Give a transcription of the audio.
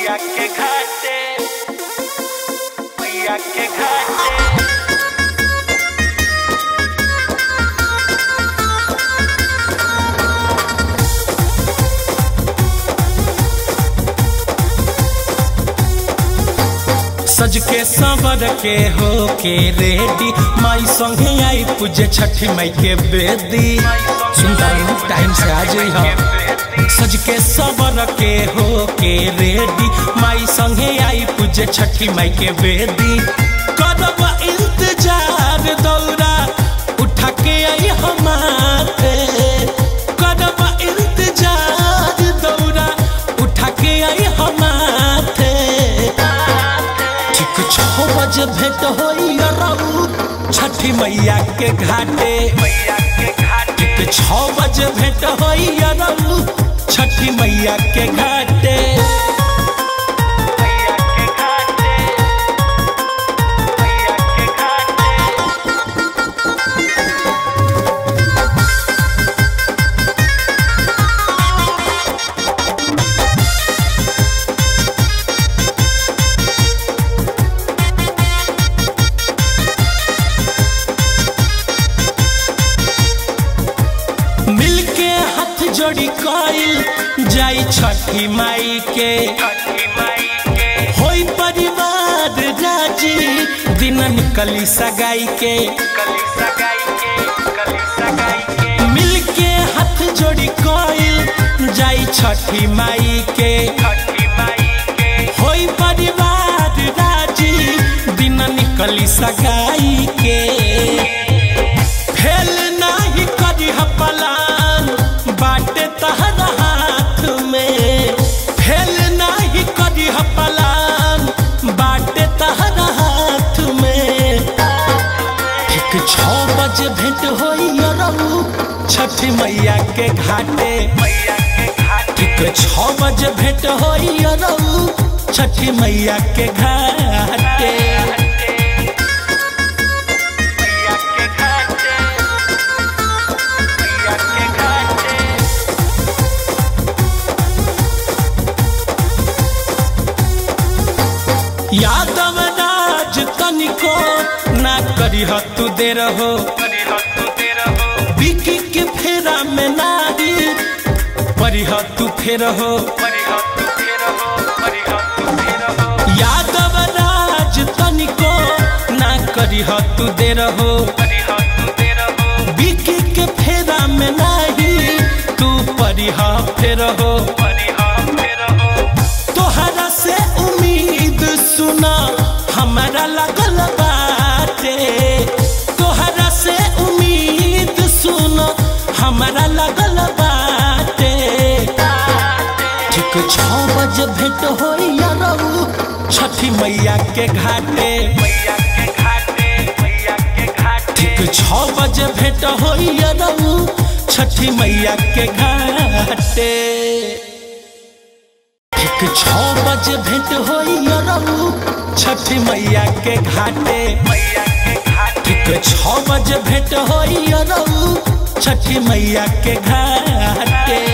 मैया के घाटे मैया के घाटे सज के संवर के हो के रेडी माई संगे आई पूजे छठी माई के बेदी सुनता हूँ टाइम से आ जाई हम सज के संवर के हो के रेडी माई संगे आई पूजे छठी माई के बेदी करब इंतजार दौरा उठा के आई हमारे करब इंतजार दौरा उठा के आई हमारे ठीक छः बजे भेंट होई रहू छठी मैया के घाटे मैया के घाटे ठीक छः बजे भेंट होई रहू छठी मैया के घाटे मैया के घाटे मैया के घाटे मिलके हाथ जोड़ी कइल जाई छठी माई के छठी माई के होई परिवार राजी दिन निकली सगाई के कली सगाई के कली सगाई के मिलके हाथ जोड़ी कइल जाई छठी माई के छठी माई के होई परिवार राजी दिन निकली सगाई के फेल नाही करी पलान बाटे तहरा हाथ में फेल नाही करी पलान बाटे तहरा हाथ में ठीक छः बजे भेंट होई रहू छठी मैया के घाटे मैया के घाटे ठीक छः बजे भेंट होई रहू छठी मैया के घाटे मैया के घाटे मैया के घाटे यादव राज तनिको ना करी तू दे रहो करी हो तू तेरा हो बिकी के फेरा में नारी परिह तू फेर हो करी हो तू तेरा हो करी हो तू तेरा हो यादव राज तनिको ना करी तू दे रहो करी हो तू तेरा हो बिकी के फेरा में नाही तू परिह फेर हो करी हो तेरा हो तोहरा से उम्मीद सुना हमारा लगल बाटे तोहरा से उम्मीद सुना हमारा लगल बाटे ठीक छः बजे भेंट होई रहू छठी मैया के घाटे मैया के घाटे मैया के घाटे ठीक छः बजे भेंट होई रहू छठी मैया के घाटे ठीक छः बजे भेंट होई रहू छठी मैया के घाटे मैया के घाटे ठीक छः बजे भेंट होई रहू छठी मैया के घाटे